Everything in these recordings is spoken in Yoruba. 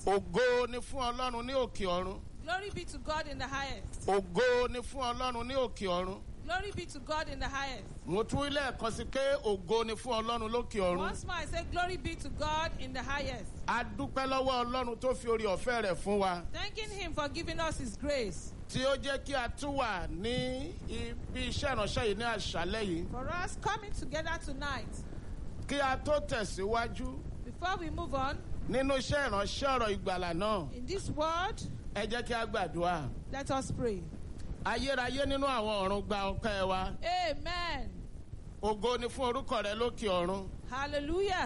ògo ni fún ọlọ́run ní òkè ọ̀run Glory be to God in the highest. ògo ni fún ọlọ́run ní òkè ọ̀run Glory be to God in the highest. mo tún ilé ẹ̀kan sí pé ògo ni fún ọlọ́run lókè ọ̀run Once more, I say, Glory be to God in the highest. a dúpẹ́ lọ́wọ́ ọlọ́run tó fi orí ọ̀fẹ́ rẹ̀ fún wa Thanking Him for giving us His grace. tí ó jẹ́ kí a tún wà ní ibi iṣẹ́ ìránṣẹ́ yìí ní àṣálẹ́ yìí For us coming together tonight. kí a tó tẹ̀síwájú Before we move on, nínú iṣẹ́ ìránṣẹ́ ọ̀rọ̀ ìgbàlà náà in this word, ẹ jẹ́ kí a gbàdúrà let us pray. ayérayé nínú àwọn ọ̀run gba ọpẹ́ wa Amen. ògo ni fún orúkọ rẹ lókè ọ̀run Hallelujah.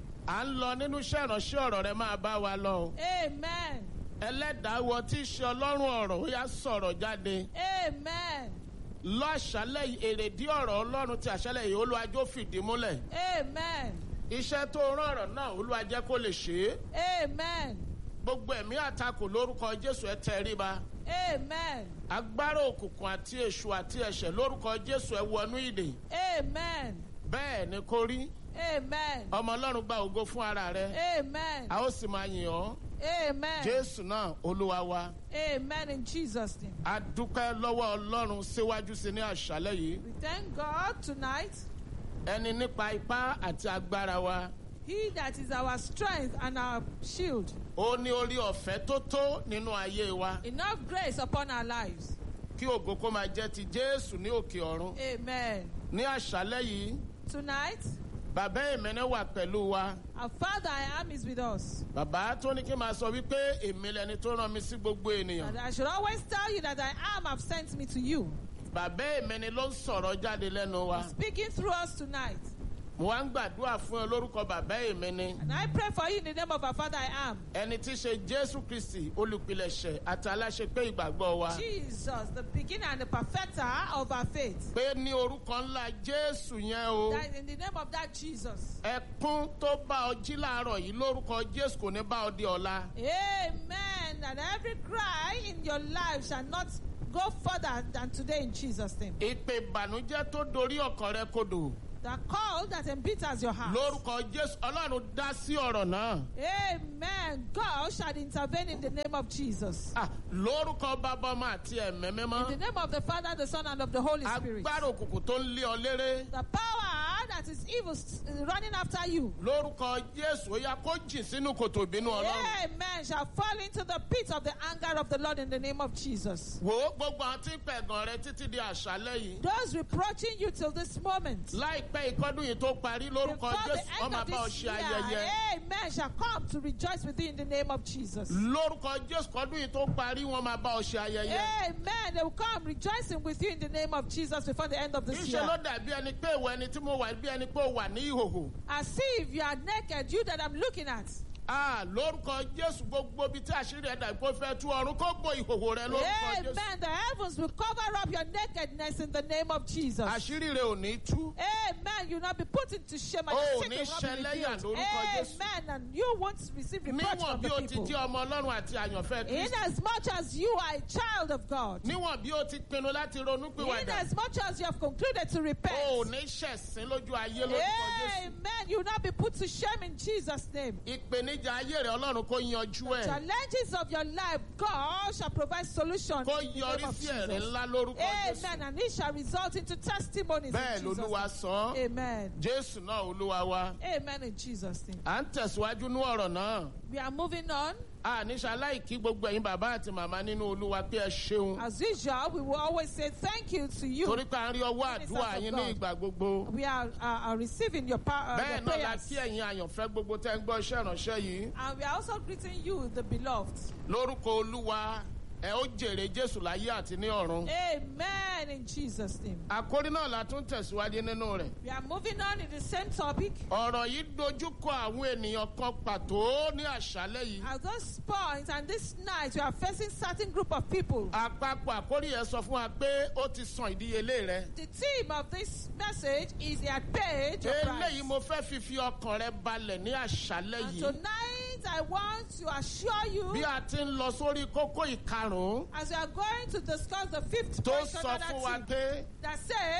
à ń lọ nínú iṣẹ́ ìránṣẹ́ ọ̀rọ̀ rẹ máa bá wa lọ o. Amen. ẹlẹ́dàá wọ tí í ṣe ọlọ́run ọ̀rọ̀ ó yá sọ̀rọ̀ jáde Amen. lọ́ṣálẹ̀ yìí èrèdí ọ̀rọ̀ ọlọ́run ti àṣálẹ̀ yìí olúwàjò fìdí múlẹ̀ Amen. iṣẹ́ tó rán ọ̀rọ̀ náà olúwàjẹ́ kó lè ṣe é Amen. gbogbo ẹ̀mí àtakò lórúkọ jésù ẹ tẹríba Amen. agbára òkùnkùn àti èṣù àti ẹ̀ṣẹ̀ lórúkọ jésù ẹ wọnú ìdè Amen. bẹ́ẹ̀ ni kó rí Amen. ọmọ ọlọ́run gba ògo fún ara rẹ Amen. a ó sì máa yìn ọ́ Amen. jésù náà olúwa wa Amen in Jesus' name. a dúpẹ́ lọ́wọ́ ọlọ́run síwájú sí ní àṣálẹ̀ yìí We thank God tonight. ẹni nípa ipá àti agbára wa He that is our strength and our shield. ó ní orí ọ̀fẹ́ tó tó nínú ayé wa Enough grace upon our lives. kí ògo kó máa jẹ́ ti jésù ní òkè ọ̀run Amen. ní àṣálẹ́ yìí Tonight, bàbá ìmẹ́nẹ́ wà pẹ̀lú wa our Father I am is with us. bàbá tó ní kí n máa sọ wípé èmi lẹni tó rán mi sí gbogbo ènìyàn And I should always tell you that I am have sent me to you. bàbá ìmẹ́ni ló ń sọ̀rọ̀ jáde lẹ́nu wa Speaking through us tonight. mo wá ń gbàdúrà fún ẹ lórúkọ bàbá ìmẹ́ni And I pray for you in the name of our Father I am. ẹni tí í ṣe jésù kristi olùpilẹ̀ṣẹ̀ àti aláṣepé ìgbàgbọ́ wa Jesus, the beginner and the perfecter of our faith. pé ní orúkọ ńlá jésù yẹn o That in the name of that Jesus. ẹkún tó bá ọ jí láàárọ̀ yìí lórúkọ jésù kò ní bá ọ di ọ̀la. Amen. And every cry in your life shall not go further than today in Jesus' name. ìpè ìbànújẹ́ tó dorí ọkàn rẹ kodò The call that embitters your heart. lórúkọ jésù ọlọ́run dá sí ọ̀rọ̀ náà Amen. God shall intervene in the name of Jesus. Ah, lórúkọ bàbá ọmọ àti ẹ̀mẹ́ In the mímọ́ name of the Father, the Son, and of the Holy Spirit. agbára òkùnkùn tó ń lé ọ léré The power that is evil s- running after you. lórúkọ jésù ó yá kó jìn sínú kòtò ìbínú ọlọ́run Amen. Shall fall into the pit of the anger of the Lord in the name of Jesus. wò ó gbogbo àwọn tí ń pẹ̀gàn rẹ títí di àṣálẹ́ yìí Those reproaching you till this moment. láìpẹ́ ìkọ́dún yìí tó parí lórúkọ Before jésù the wọ́n end máa of bá ọ this ṣe year, ayẹyẹ amen, shall come to rejoice with you in the name of Jesus. lórúkọ jésù kọ́dún yìí tó parí wọ́n máa bá ọ ṣe ayẹyẹ. Amen. They will come rejoicing with you in the name of Jesus before the end of this Níṣẹ́ year. ló dàbí ẹni pé ìwọ ẹni tí mo wà bí ẹni pé ó wà ní ìhòhò. As if you are naked, you that I'm looking at. Ah, lórúkọ Jésù gbogbo ibi tí àṣírí ẹ̀ dàbí kó fẹ́ tú ọ̀run kó bo ìhòhò rẹ lórúkọ Jésù. Amen. The heavens will cover up your nakedness in the name of Jesus. Àṣírí rẹ ò ní tú. Amen. You'll not be put into shame and Oh, your ní secret will not be ṣẹlẹ́yà revealed. lórúkọ Jésù. Amen. And you won't receive reproach Níwọ̀n from bí the o ti people. jẹ́ ọmọ Ọlọ́run àti àyànfẹ́ In Kristi. as much as you are a child of God. Níwọ̀n bí o ti pinnu láti ronú In pìwàdà. as much as you have concluded to repent. O ò ní ṣẹ̀sín lójú ayé lórúkọ Jésù. Amen. You will not be put to shame in Jesus' name. Ìpèníjà ayé rẹ̀ Ọlọ́run kó yanjú ẹ̀. Challenges of your life, God shall provide solutions. Kó in the name yọrí of sí ẹ̀rí Jesus. ńlá lórúkọ Jésù. Amen. And it shall result into testimonies. Bẹ́ẹ̀ in Jesus' lolúwa name. sọ. Amen. Jésù náà olúwa wa. Amen in Jesus' name. À ń tẹ̀síwájú ní ọ̀rọ̀ náà. We are moving on. àníṣe aláìkí gbogbo ẹ̀yin bàbá àti màmá nínú olúwa pé ẹ ṣeun As usual, we will always say thank you to you. torí pé à ń rí ọwọ́ Ministers àdúrà of yín ní God. ìgbà gbogbo We are, are, are receiving your, power, uh, bẹ́ẹ̀ your náà la prayers. kí ẹ̀yin àyànfẹ́ gbogbo tẹ́ ń gbọ́ iṣẹ́ ìránṣẹ́ yìí And we are also greeting you, the beloved. lórúkọ olúwa ẹ ó jèrè jésù láyé àti ní ọ̀run Amen in Jesus' name. àkórí náà la tún tẹ̀síwájú nínú rẹ̀ We are moving on in the same topic. ọ̀rọ̀ yìí dojúkọ àwọn ènìyàn kan pàtó ní àṣálẹ́ yìí At this point and this night, we are facing certain group of people. àpapọ̀ àkórí yẹn sọ fún wa pé ó ti san ìdíyelé rẹ The theme of this message is the paid your price. eléyìí mo fẹ́ fi fi ọkàn rẹ balẹ̀ ní àṣálẹ́ And yìí tonight, I want to assure you, bí a ti ń lọ sórí kókó ìkarùn-ún as we are going to discuss the fifth tó question sọ of fún wa that, pé that says,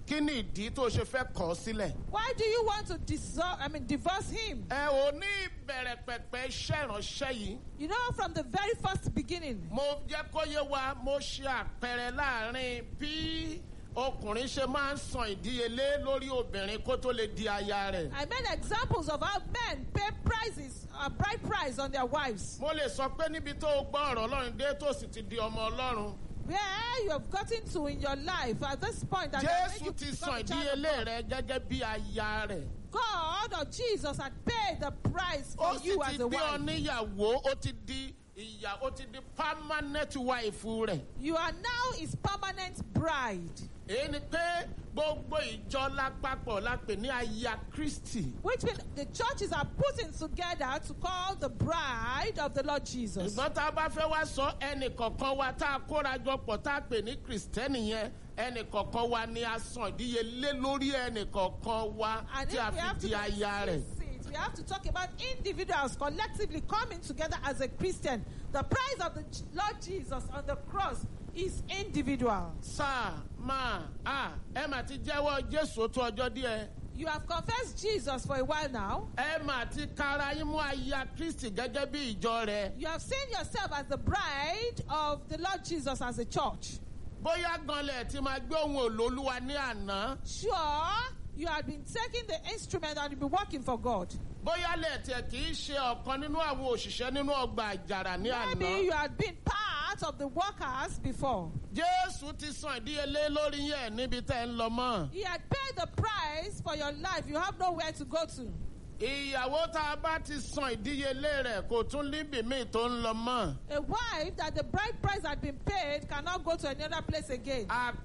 kí ni ìdí tó ṣe fẹ́ kọ̀ ọ́ sílẹ̀. Why do you want to dissolve, I mean, divorce him? ẹ ò ní ìbẹ̀rẹ̀ pẹ̀pẹ̀ iṣẹ́ ìránṣẹ́ yìí. You know, from the very first beginning, mo jẹ́ kó yé wa mo ṣe àpẹẹrẹ láàrin bí ọkùnrin ṣe máa ń san ìdíyelé lórí obìnrin kó tó lè di aya rẹ̀. I made examples of how men pay prices, a bride price on their wives. mo lè sọ pé níbi tó o gbọ́ ọ̀rọ̀ ọlọ́run dé tó sì ti di ọmọ ọlọ́run. Where you have gotten to in your life at this point that has made you jésù ti become san a child of ìdíyelé rẹ gẹ́gẹ́ bí aya rẹ̀. God or Jesus had paid the price ó for sì you ti as a gbé ọ wife. níyàwó ó ti di ìyà ó ti di permanent wife rẹ̀. You are now his permanent bride, èyí ni pé gbogbo ìjọ lápapọ̀ la pè ní aya kristi. which means the churches are putting together to call the bride of the Lord Jesus. ṣùgbọ́n tá a bá fẹ́ wá sọ ẹnì kọ̀ọ̀kan wa tá a kóra jọ pọ̀ tá a pè ní kìrìsìtẹ́nì yẹn ẹnì kọ̀ọ̀kan wa ni a san ìdíyelé lórí ẹnì kọ̀ọ̀kan wa And tí if a we fi have to di aya rẹ̀. discuss it, we have to talk about individuals collectively coming together as a Christian. The price of the J- Lord Jesus on the cross is individual. sáà máa a ẹ mà ti jẹ́wọ́ jésù ó tó ọjọ́ díẹ̀. You have confessed Jesus for a while now. ẹ mà ti kára yín mú aya kristi gẹ́gẹ́ bí ìjọ rẹ̀. You have seen yourself as the bride of the Lord Jesus as a church. bóyá ganlẹ̀ tí máa gbé ohun èlò olúwa ní àná. Sure, you have been taking the instrument and you've been working for God. bóyá lẹ́ẹ̀tẹ̀ kì í ṣe ọ̀kan nínú àwọn òṣìṣẹ́ nínú ọgbà àjàrà ní Maybe àná. you had been part of the workers before. jésù ti san ìdíyelé lórí yẹn níbi tẹ́ ń lọ mọ́. He had paid the price for your life. You have nowhere to go to. ìyàwó tá a bá ti san ìdíyelé rẹ̀ kò tún níbi míì tó ń lọ mọ́. A wife that the bride price had been paid cannot go to any other place again.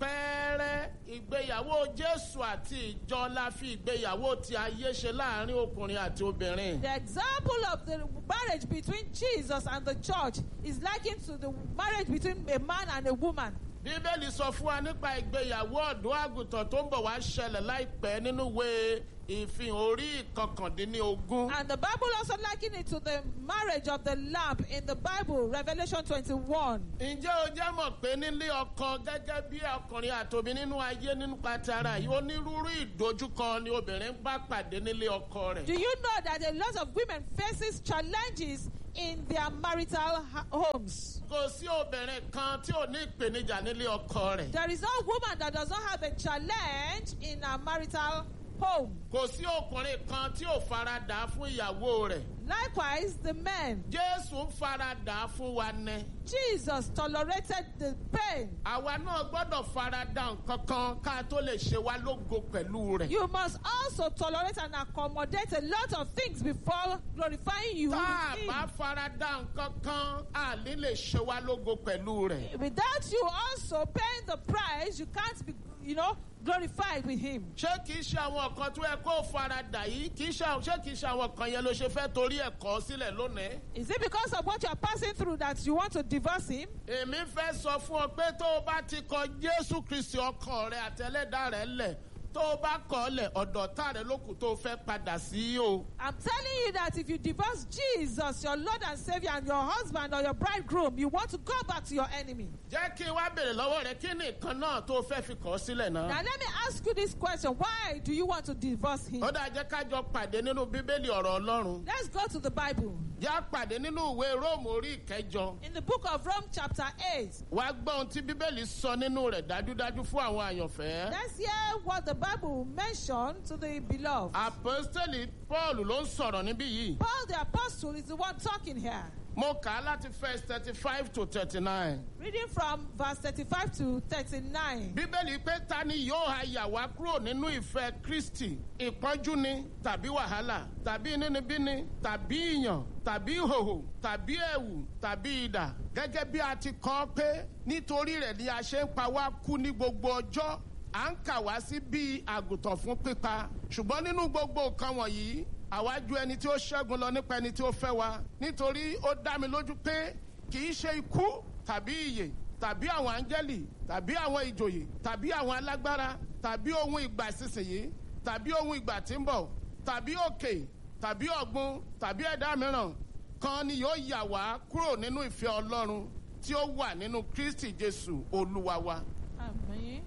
àpẹẹrẹ ìgbéyàwó jésù àti ìjọ la fi ìgbéyàwó ti ayé ṣe láàrin ọkùnrin àti obìnrin. The example of the marriage between Jesus and the church is likened to the marriage between a man and a woman. bíbélì sọ fún wa nípa ìgbéyàwó ọ̀dọ́ àgùntàn tó ń bọ̀ wá ṣẹlẹ̀ láìpẹ́ nínú ìwé ìfihàn orí ìkọkàndínlógún. And the Bible also likened it to the marriage of the lamb in the Bible, Revelation 21. ǹjẹ́ o jẹ́ mọ̀ pé nílé ọkọ gẹ́gẹ́ bí ọkùnrin àtòbí nínú ayé nínú pàtàrà yìí onírúurú ìdojúkọ ni obìnrin ń bá pàdé nílé ọkọ rẹ̀. Do you know that a lot of women faces challenges in their marital ha- homes? kò sí obìnrin kan tí ò ní ìpèníjà nílé ọkọ rẹ̀. There is no woman that does not have a challenge in her marital home. kò sí ọkùnrin kan tí ò faradà fún ìyàwó rẹ̀. Likewise, the men. jésù ń faradà fún wa ní. Jesus tolerated the pain. àwa náà gbọ́dọ̀ faradà nǹkan kan ká tó lè ṣe wá lógo pẹ̀lú rẹ̀. You must also tolerate and accommodate a lot of things before glorifying you. tá a with bá him. faradà nǹkan kan a ní lè ṣe wá lógo pẹ̀lú rẹ̀. Without you also paying the price, you can't be, you know, glorified with him. ṣé kìí ṣe àwọn kan tó yẹ kó faradà yìí kìí ṣe àwọn- ṣé kìí ṣe àwọn kan yẹn ló ṣe fẹ́ torí ẹ̀kọ́ sílẹ̀ lónìí. Is it because of what you are passing through that you want to divorce him? èmi fẹ́ sọ fún ọ pé tó o bá ti kọ jésù kristi ọkàn rẹ àtẹlẹ́dà rẹ lẹ̀ tó o bá kọ̀ ọ́ lẹ̀ ọ̀dọ̀ tá rẹ lókù tó o fẹ́ padà sí o. I'm telling you that if you divorce Jesus, your Lord and Savior, and your husband or your bridegroom, you want to go back to your enemy. jẹ́ kí n wá bèrè lọ́wọ́ rẹ kí ni nǹkan náà tó o fẹ́ fi kọ̀ ọ́ sílẹ̀ Now, náà. let me ask you this question Why do you want to divorce him? ó dáa jẹ́ ká jọ pàdé nínú bíbélì ọ̀rọ̀ ọlọ́run. Let's go to the Bible. já pàdé nínú ìwé róòmù orí ìkẹjọ. In the book of Rome, chapter 8, wá gbọ́ ohun tí bíbélì sọ nínú rẹ̀ dájúdájú fún àwọn àyànfẹ́. let's hear what the Bible mentioned to the beloved. àpọ́stẹ́lì paul ló ń sọ̀rọ̀ níbí yìí. Paul the Apostle is the one talking here. mo kà á láti verse thirty five to thirty nine. Reading from verse 35 to 39. bíbélì pé ta ni yóò ha yà wá kúrò nínú ìfẹ́ kristi ìpọ́njú ni tàbí wàhálà tàbí inúnibíni tàbí ìyàn tàbí ìhòhò tàbí ẹ̀wù tàbí idà gẹ́gẹ́ bí a ti kọ́ pé nítorí rẹ̀ ni a ṣe ń pa wá kú ní gbogbo ọjọ́ à ń kà wá sí bíi àgùntàn fún pípa ṣùgbọ́n nínú gbogbo nǹkan wọ̀nyí àwa ju ẹni tí ó ṣẹ́gun lọ nípa ẹni tí ó fẹ́ wa nítorí ó dá mi lójú pé kì í ṣe ikú tàbí ìyè tàbí àwọn áńgẹ́lì tàbí àwọn ìjòyè tàbí àwọn alágbára tàbí ohun ìgbà ìsinsìnyí tàbí ohun ìgbà tí ń bọ̀ tàbí òkè tàbí ọ̀gbun tàbí ẹ̀dá mìíràn kan ni yóò yà wá kúrò nínú ìfẹ́ ọlọ́run tí ó wà nínú kristi jésù olúwa wa. Amen.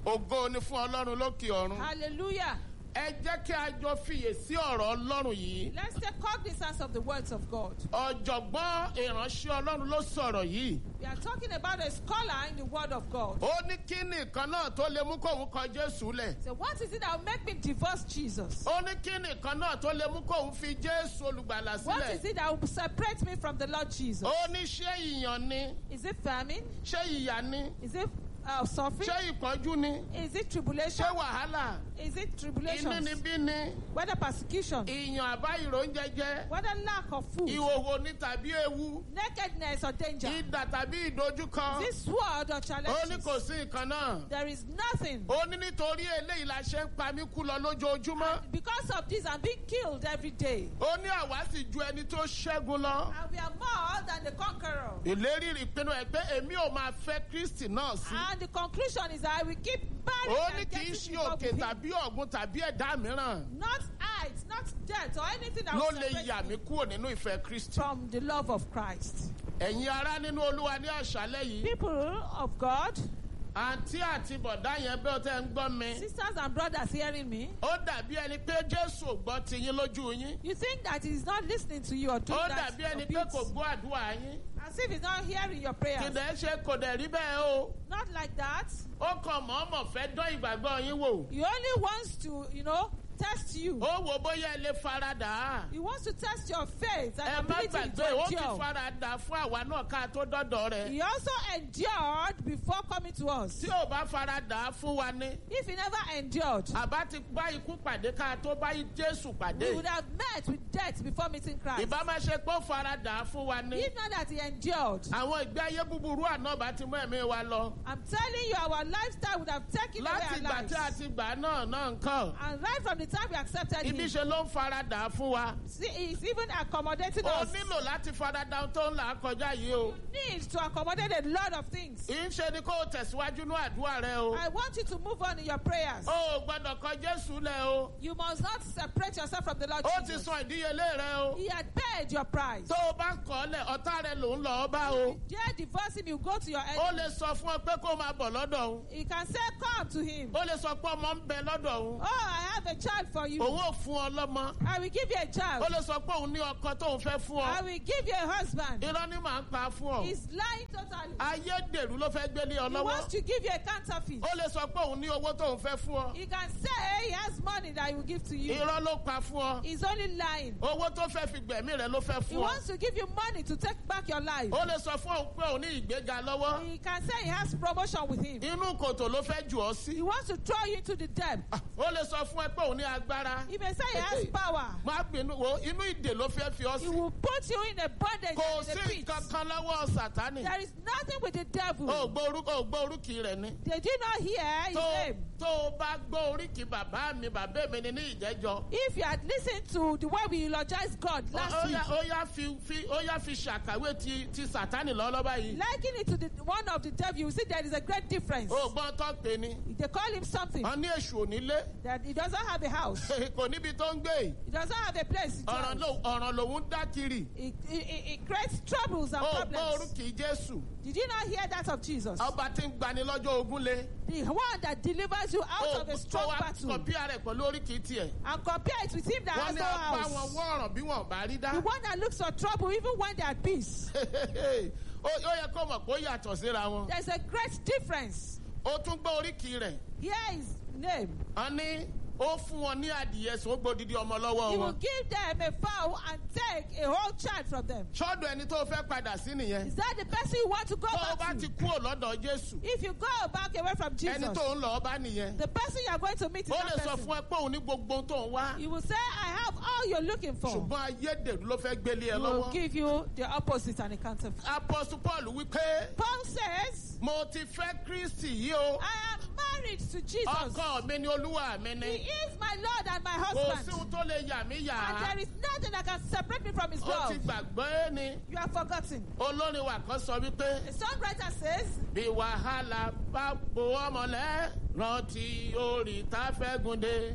ògo ni fún ọlọ́run lókè ọ̀run. Hallelujah. ẹ jẹ́ kí a jọ fiyè sí ọ̀rọ̀ ọlọ́run yìí. Let's take cognizance of the words of God. ọ̀jọ̀gbọ́n ìránṣẹ́ ọlọ́run ló sọ̀rọ̀ yìí. We are talking about a scholar in the word of God. ó ní kí nìkan náà tó lè mú kóun kọ jésù lẹ̀. So what is it that will make me divorce Jesus? ó ní kí nìkan náà tó lè mú kóun fi jésù olùgbàlà What is sílẹ̀. it that will separate me from the Lord Jesus? ó ní ṣé ìyàn ni Is it famine? ṣé ìyà ni Is it uh, suffering? ṣé ìpọ́njú ni Is it tribulation? ṣé wàhálà Is it tribulation? inúnibí ni Whether persecution? ìyàn àbá ìròúnjẹ jẹ Whether lack of food? ìhòhò ni tàbí ewu Nakedness or danger? ìdà tàbí ìdojúkọ. Is it sword or ó ní challenges? kò sí nǹkan náà. There is nothing. ó ní nítorí eléyìí la ṣe ń pa mí kú lọ lójoojúmọ́. Because of this, I'm being killed every day. ó ní àwa sì ju ẹni tó ṣẹ́gun lọ. And we are more than the conqueror. ìlérí ìpinnu ẹ pé èmi ò máa fẹ́ kristi náà sí. And the conclusion is that I will keep marrying ó ní and kì í getting ṣe involved òkè with him. tàbí ọ̀gbun tàbí ẹ̀dá mìíràn Not height, not death, or anything that ló will lè separate yà me mí kúrò nínú ìfẹ́ kristi. from the love of Christ. ẹ̀yin ará nínú olúwa ní àṣálẹ́ yìí. People of God, àǹtí àti bọ̀dá yẹn bí ó tẹ́ ń gbọ́ mi. sisters and brothers hearing me, ó dàbí ẹni pé jésù ò gbọ́ ti yín lójú yín. you think that he's not listening to you or doing ó that dàbí ẹni a pé bit, kò gbọ́ àdúrà yín. as if he's not hearing your prayers. kìdẹ̀ ṣe kò dẹ̀ rí bẹ́ẹ̀ o. Not like that. ó kàn mọ̀ọ́mọ̀ fẹ́ dán ìgbàgbọ́ yín wò. He only wants to, you know, test you. ó wò bóyá ẹ lè faradà á. He wants to test your faith ẹ and má ability gbàgbé to ó ti endure. faradà fún àwa náà ká tó dọ́dọ̀ rẹ̀. He also endured before coming to us. tí ò bá faradà fún wa ní. If he never endured, àbá ti bá ikú pàdé ká tó bá jésù pàdé. we would have met with death before meeting Christ. ìbá má ṣe pé ó faradà fún wa ní. If not that he endured, àwọn ìgbé ayé búburú àná bá ti mú ẹ̀mí wa lọ. I'm telling you, our lifestyle would have taken away láti our ìgbà lives. tí a ti gbà náà náà nǹkan. And right from the time we accepted ibi him, ṣe ló ń faradà fún wa. see, he's even accommodating ó us. nílò láti faradà ohun tó ń là á kọjá yìí o. Needs to accommodate a lot of things. ìṣe ni kó o tẹ̀síwájú ní àdúrà rẹ o. I want you to move on in your prayers. o ò gbọ́dọ̀ kọ jésù lẹ̀ o. You must not separate yourself from the Lord ó ti Jesus. san ìdíyelé rẹ o. He had paid your price. tó o bá kọ́ lẹ̀ ọ̀tá rẹ ló ń lọ bá o. Dare divorce him, you go to your ó enemy. lè sọ fún ọ pé kó o máa bọ̀ lọ́dọ̀ òun. He can say, Come to him. ó lè sọ pé ọmọ ń bẹ lọ́dọ̀ òun. Oh, I have a child for you. òun ò fún ọ lọ́mọ. I will give you a ó child. lè sọ pé òun ní ọkọ tóun fẹ́ fún I ọ. will give you a husband. irọ́ ni màá ń pa fún ọ. He's lying totally. ayédèrú ló fẹ́ gbélé ọ He wants lọ́wọ́. to give you a counterfeit. ó lè sọ pé òun ní owó tóun fẹ́ fún ọ. He can say he has money that he will give to you. irọ́ ló pa fún ọ. He's only lying. owó tó fẹ́ fi gbẹ̀mí rẹ ló fẹ́ He fún ọ. wants to give you money to take back your life. ó lè sọ fún òun pé òun ní ìgbéga lọ́wọ́. He can say he has promotion with him. inú kòtò ló fẹ́ jù ọ sí. He wants to throw you into the depth. ó lè sọ fún ẹ pé òun ní agbára. He may say he has power. má bínú wo inú ìdè ló fẹ́ fi ọ He sí. will put you in a bondage kò and in sí a pit. nǹkan kan lọ́wọ́ sàtánì. There is nothing with the devil. ó gbọ́ orúkọ ó gbọ́ orúkì rẹ̀ ni. Did you not hear his tó name? tó o bá gbọ́ oríkì bàbá mi bàbá mi ni ní ìjẹ́jọ́. If you had listened to the way we eulogize God ó last week, yá ó yá fi fi ó yá fi ṣàkàwé ti ti sàtánì lọ́lọ́ba yìí. liken it to the one of the devil, you see there is a great difference. ó gbọ́n tó pè ní. They call him something wọ́n ní èṣù onílé that he doesn't have a house. kò níbi tó ń gbé. He doesn't have a place. to ọ̀ràn dwell. ló- ọ̀ràn lòun ń dá kiri. It, it, it, it creates troubles and ó gbọ́ problems. orúkì jésù. Did you not hear that of Jesus? ọba tí ń gbani lọ́jọ́ ogun lé. The one that delivers you out ó of a tó strong wá battle. kọ̀pí rẹ̀ pẹ̀lú oríkì tiẹ̀. And compare it with him that wọ́n has ní no apá wọn house. wọ́n ọ̀ràn bí wọ́n bá rí dá. The one that looks for trouble even when they're at peace. ó ó yẹ kó mọ̀ pé ó yàtọ̀ síra wọn. There's a great difference. ó tún gbọ́ oríkì rẹ̀. Here is name. wọ́n ní ó fún wọn ní adìyẹ sùn ó gbódìdí ọmọ lọ́wọ́ He will wọn. give them a fowl and take a whole child from them. sọ́dọ̀ ẹni tó fẹ́ padà sí nìyẹn. Is that the person you want to go tó o bá back ti to? kúrò lọ́dọ̀ jésù. If you go back away from Jesus, ẹni tó ń lọ bá nìyẹn. the person you are going to meet is ó that lè sọ person. fún ẹ pé òun ní gbogbo ohun tó ń wá. You will say, I have all you're looking for. ṣùgbọ́n ayédèrú ló fẹ́ gbélé ẹ He will lọ́wọ́. give you the opposite and a counterfeit. apostle paul wípé Paul says, mo ti fẹ́ kristi yìí o. I am married to Jesus. ọkọ mi ni olúwa mi He ni. is my Lord and my kò husband. sí ohun tó lè yà mí yà And á. there is nothing that can separate me from his ó love. ti gbàgbé ni. You are forgotten. olórin wa kan sọ wípé. The songwriter says, bí wàhálà bá bo ọmọlẹ́ rántí orí tá a fẹ́ gùn dé.